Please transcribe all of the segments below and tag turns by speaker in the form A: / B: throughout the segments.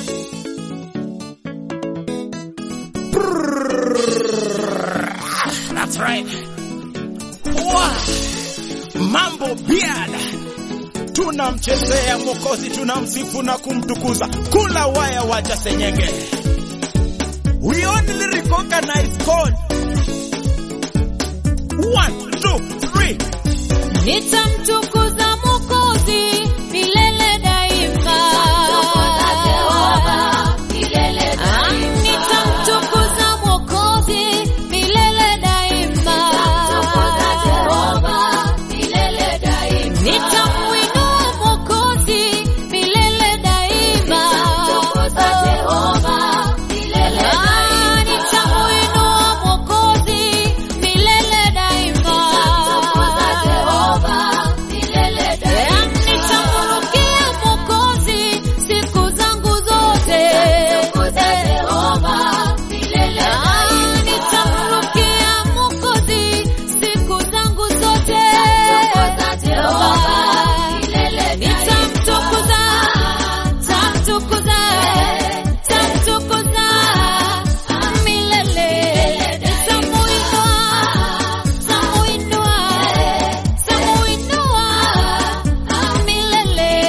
A: That's right. Wow. Mambo biada, tunamchezea Mwokozi, tunamsifu na kumtukuza. Kula waya, wacha senyenge. We only recognize God. One, two, three.
B: Nitamtukuza Mwokozi milele daima. Ah, nitamtukuza Mwokozi milele daima. Nitamuinua Mwokozi milele daima. Ah, nitamuinua Mwokozi milele daima. Yeah, nitamrukia Mwokozi siku zangu zote. Ah, nitamrukia Mwokozi siku zangu zote. Nitamtukuza, tamtukuza, tamtukuza milele. Nitamuinua, tamuinua, tamuinua milele.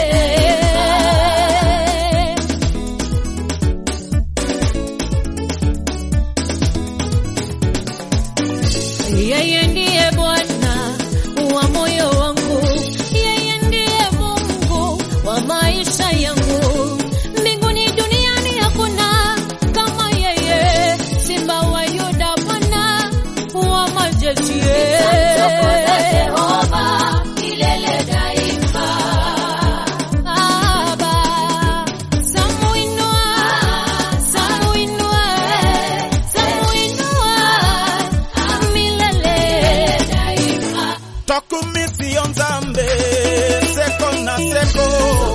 B: Yeye ndiye Bwana wa moyo wangu, yeye ndiye Mungu wa maisha yangu. Mbinguni duniani hakuna kama yeye, Simba wa Yuda, Bwana wa majeshi. Baba, tamuinua, tamuinua, tamuinua milele daima.
A: Tokumisi on Zambe, seko na seko.